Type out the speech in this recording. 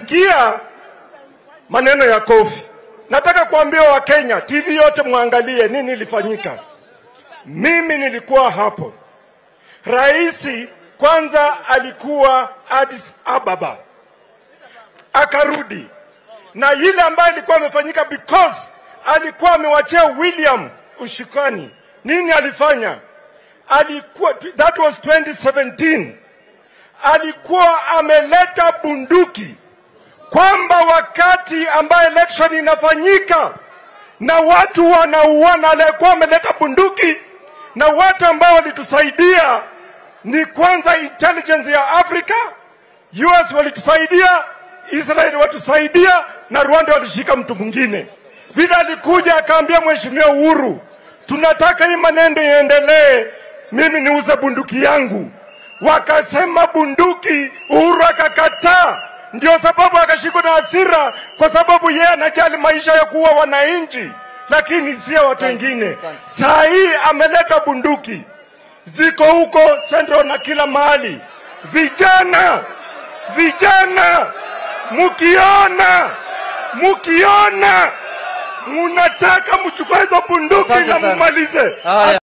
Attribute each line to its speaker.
Speaker 1: mkasikia maneno ya Kofi. Nataka kuambia Wakenya, TV yote mwangalie nini ilifanyika. Mimi nilikuwa hapo. Raisi kwanza alikuwa Addis Ababa, akarudi na ile ambayo ilikuwa amefanyika because alikuwa amewachia William ushukani. Nini alifanya? Alikuwa that was 2017 alikuwa ameleta bunduki kwamba wakati ambayo election inafanyika na watu wanauana, aliyekuwa ameleta bunduki na watu ambao walitusaidia ni kwanza intelligence ya Afrika, US walitusaidia, Israel watusaidia na Rwanda walishika mtu mwingine. Vile alikuja akaambia Mheshimiwa Uhuru, tunataka hii maneno iendelee, mimi niuze bunduki yangu. Wakasema bunduki, Uhuru akakataa. Ndio sababu akashikwa na hasira, kwa sababu yeye anajali maisha ya kuwa wananchi, lakini sio watu wengine. Saa hii ameleta bunduki, ziko huko Central na kila mahali. Vijana, vijana, mukiona mukiona munataka mchukue hizo bunduki
Speaker 2: Asante
Speaker 1: na
Speaker 2: sana.
Speaker 1: mumalize.
Speaker 2: Haya.